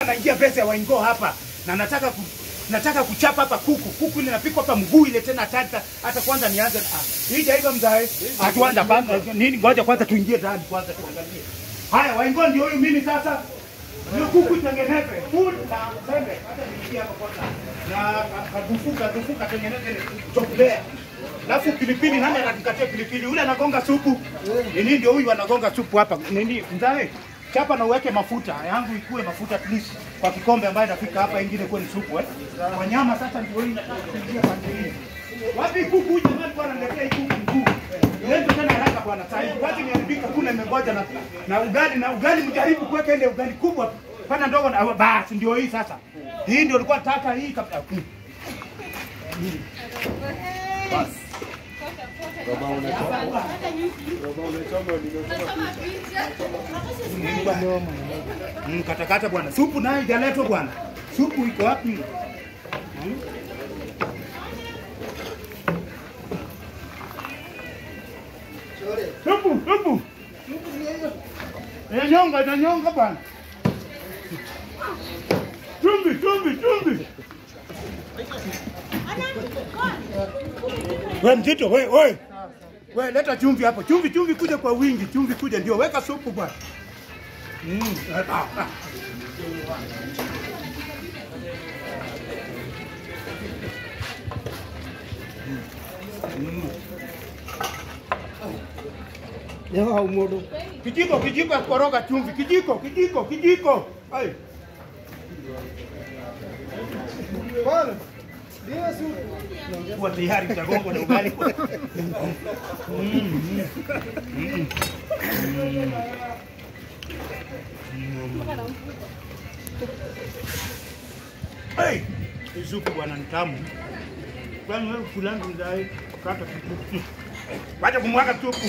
naingia pesa ya waingo hapa na nataka ku, nataka kuchapa hapa kuku kuku ile napikwa hapa mguu ile tena tata hata kwanza nianze ah, hii jaiva mzae atuanda kwanza nini ngoja kwanza tuingie ndani kwanza tuangalie haya waingo ndio huyu mimi sasa hiyo kuku itengeneze food na sembe hata niingie hapa kwanza na kadufuka dufuka tengeneze ile chokulea Alafu pilipili nani anatukatia pilipili? Ule anagonga supu. Nini ndio huyu anagonga supu hapa? Nini mzae? Chapa na uweke mafuta. Yangu ikue mafuta at least kwa kikombe ambayo inafika hapa ingine kwa ni supu eh. Kwa nyama sasa ndio hii nataka kuingia pande hii. Wapi kuku huyu jamani bwana niletea hii kuku mkuu. Leo tena haraka bwana sasa hivi. Wacha niharibika kuna imengoja na na ugali na ugali mjaribu kuweka ile ugali kubwa. Pana ndogo na basi ndio hii sasa. Hii ndio ilikuwa taka hii kabla. Mm, katakata bwana. Supu nayo ijaletwa bwana. Supu iko wapi? Mm. Supu, supu. Inanyonga, inanyonga bwana. Chumvi, chumvi, chumvi. We mzito, we, we. We, leta chumvi hapo. Chumvi, chumvi kuja kwa wingi. Chumvi kuja ndio. Weka supu bwana. Mm. ah, ah. Leo umudu. Kijiko, kijiko ya kukoroga chumvi. Kijiko, kijiko, kijiko. Ai. Bwana. Ndio supu. Kuwa tayari utagongwa na ugali. Hey, hii supu bwana ni tamu. Kwani wewe fulani mzai kata kitu. Wacha kumwaga supu.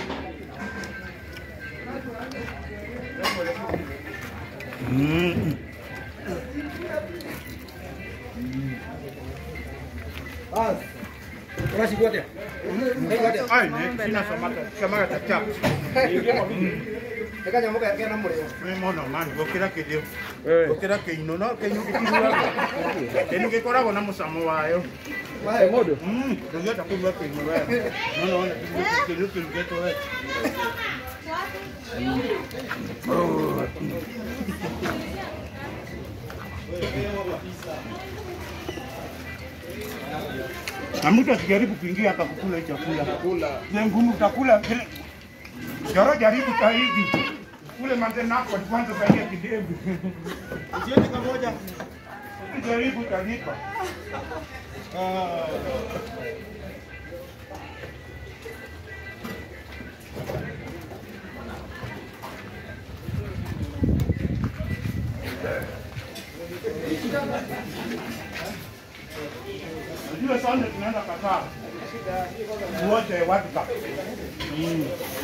Mm. Bas. Unasi kote. Kote. Ai, ne, sina samaka, samaka cha chap. Eka nyamuka yake na mureo. Mimi mwana mani, gokira kidio. Gokira kiino no, kenyu kikiwa. Kenyu gikoragwo na mucamo wayo. Wae mudu. Mm, ndio takuwa kiino wewe. No no, kenyu kirugeto wewe. Na mtu asijaribu kuingia hapa kukula hii chakula. Kula. Ni ngumu utakula kile. Joro jaribu zaidi. Kule manzenako kwanza zaidi kidevu. Jioni kamoja. Jaribu utanipa. Unajua sana tunaenda Qatar. Wote World Cup. Mm.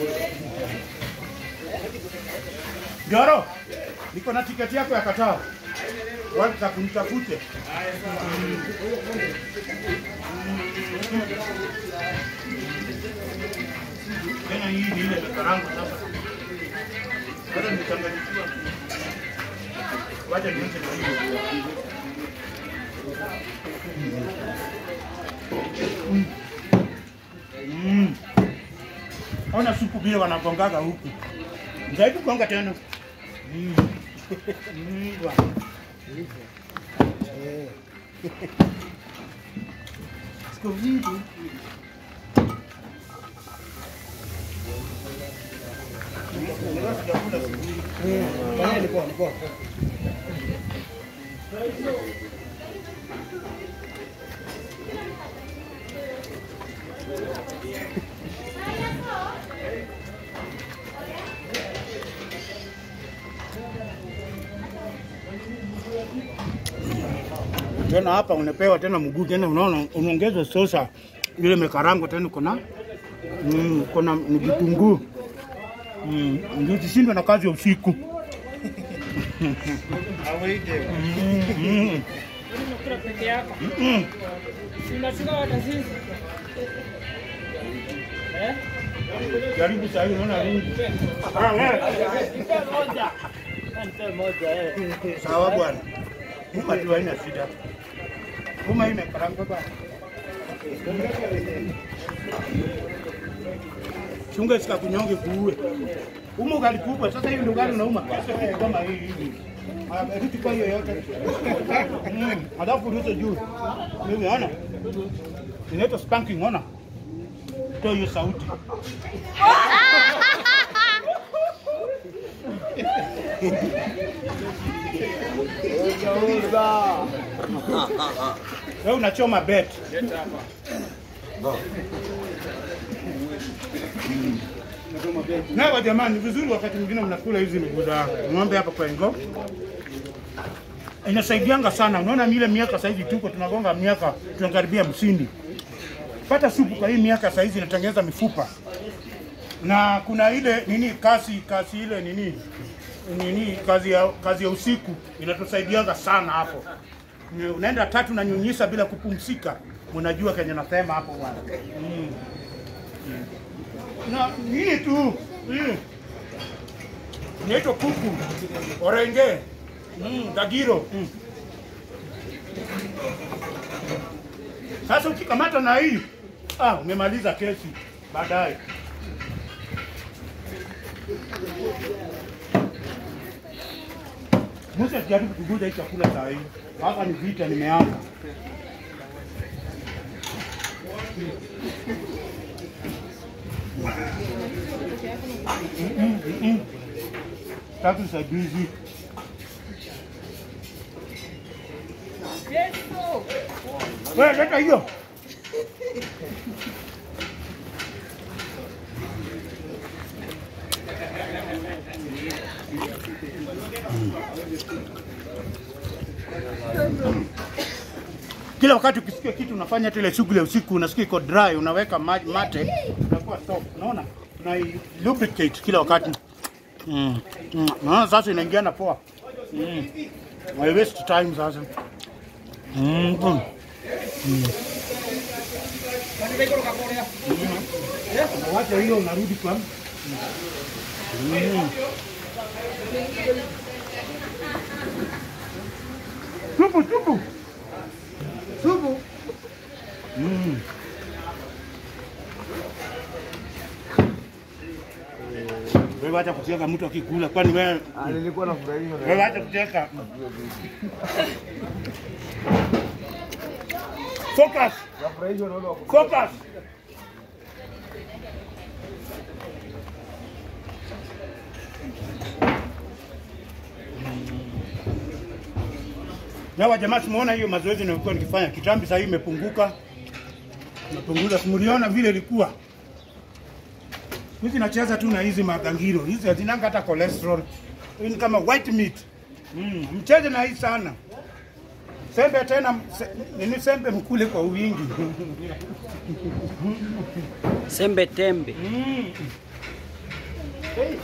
Joro, niko na tiketi yako ya Qatar. World Cup nitafute. Tena hii ni ile karanga sasa. Bado nimechanganyikiwa. Wacha nianze na hiyo. Mm. Ona supu vile wanagongaga huku. Mzaibu gonga tena. Mm. Mm, bwana. Siku hizi Fanya ni poa, ni poa. tena hapa unapewa tena mguu tena, unaona unaongezwa sosa ile mekarango tena, kuna mm, kuna ni vitunguu mm, ndio usishindwe na kazi ya usiku Aweke. mm, mm, Unakula peke yako. mm. Si unachukua hata sisi. Eh? Jaribu sasa hivi unaona rungu. Ah, wewe. Nipe moja. Nipe moja eh. Sawa bwana. Uma tu haina shida. Uma imekaranga bwana. Chunga sika kunyonge kuue. Uma ugali kubwa sasa hivi ndo ugali unauma. Sasa hivi kama hii hivi. Ah, kitu kwa hiyo yote. Mm, alafu ruto juu. Mimi ona. Inaitwa spanking ona. Toa hiyo sauti. Wewe unachoma bet. Na jamani, vizuri wakati mwingine mnakula hizi miguu za ng'ombe hapa kwa Ingo. Inasaidianga sana. Unaona ile miaka sasa hivi tuko tunagonga miaka tunakaribia msindi. Pata supu kwa hii miaka sasa hizi inatengeneza mifupa. Na kuna ile nini kasi kasi ile nini nini kazi ya kazi ya usiku inatusaidianga sana hapo. Ni- Unaenda tatu na nyunyisa bila kupumzika. Mnajua kenye nasema hapo bwana. Mm. Na nini tu mm. Inaitwa kuku orenge mm, dagiro mm. Sasa ukikamata na hii ah, umemaliza kesi baadaye. Musa sijaribu kuguza hii chakula saa hii. Hapa ni vita nimeanza. Mm, mm, mm. Tatu saidizi. Wewe leta hiyo. Kila wakati ukisikia kitu unafanya hata ile shughuli ya usiku unasikia iko dry, unaweka maji mate, unakuwa soft. Unaona? Una lubricate kila wakati. Mm. Mm. Unaona sasa inaingiana poa. Mm. I waste time sasa. Mm. Mm. Wacha hiyo unarudi kwa Mm. Supu, supu. Supu. Mm. Wewe acha kucheka mtu akikula, kwani wewe Ah, nilikuwa nafurahia. wewe acha kucheka. Focus, Nafurahishwa na wale wa focus. Yawa jamaa, tumeona hiyo mazoezi nilikuwa nikifanya kitambi, sasa hii imepunguka, imepunguza. Simuliona vile ilikuwa hizi, nacheza tu na hizi magangiro hizi, hazinanga hata cholesterol. Hii ni kama white meat. Mm, mcheze na hii sana. Sembe tena, se, nini sembe mkule kwa wingi. Sembe tembe. Mm. Hey.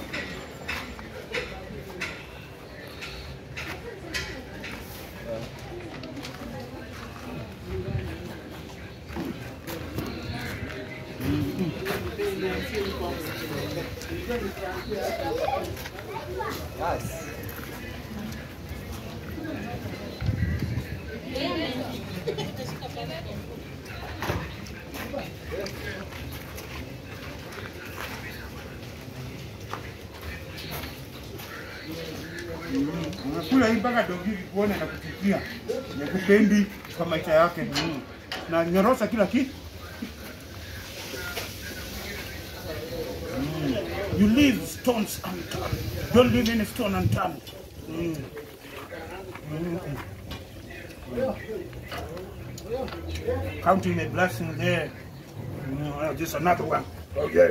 Unakula hii mpaka dogi kuona na kuchukia. Nakupendi kwa maisha yake. Mm. Na nyorosa kila kitu. Mm. You leave stones unturned. Don't leave any stone unturned. Mm. Mm. Counting a blessing there. Mm, well, just another one. Okay.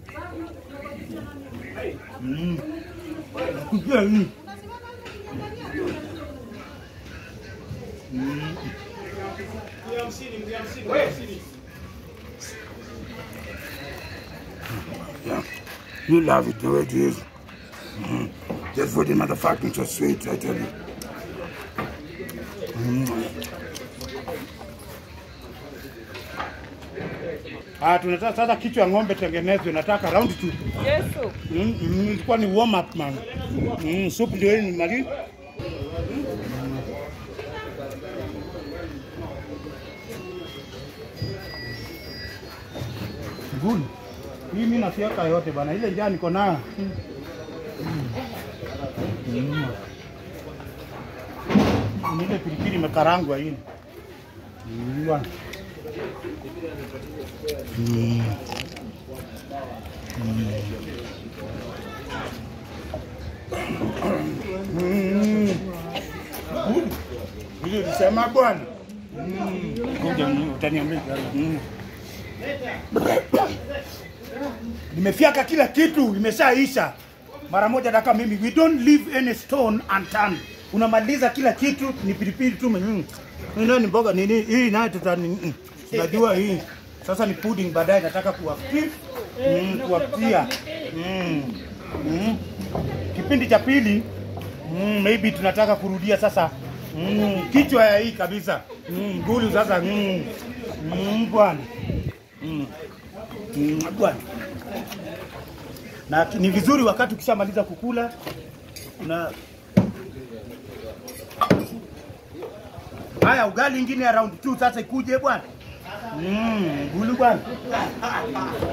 Mm. Nakujia hii. Yeah. You love it the way it is. Mm. Just for the motherfucking so sweet, I tell you. Mm. Ah, tunataka sasa kichwa ya ng'ombe tengenezwe, nataka round two. Yesu. Mm, mm, ilikuwa ni warm up man. Mm, soup ndio hii ni mali. Good. Hii mimi nasiaka yote bana, ile njaa niko nayo. Mm. Mm. Ni ile pilipili imekarangwa hii. Mm, bwana. Mm. Mm. Vile ulisema bwana. Mm. Ngoja ni- utaniambia. Mm. Nimefyaka kila kitu, imeshaisha mara moja. Daka mimi, we don't leave any stone unturned. Unamaliza kila kitu, ni pilipili tu. Mm. Hii nayo ni mboga nini? Hii nayo tutani, mm. Unajua hii sasa ni pudding, baadaye nataka kuwafikia mm, kuwapikia mm. mm. Kipindi cha pili mm, maybe tunataka kurudia sasa mm, kichwa ya hii kabisa mm, ngulu sasa mm, mm, bwana mm, mm, bwana na ni vizuri wakati ukishamaliza kukula na haya ugali ingine ya round 2 sasa ikuje bwana mm, ngulu bwana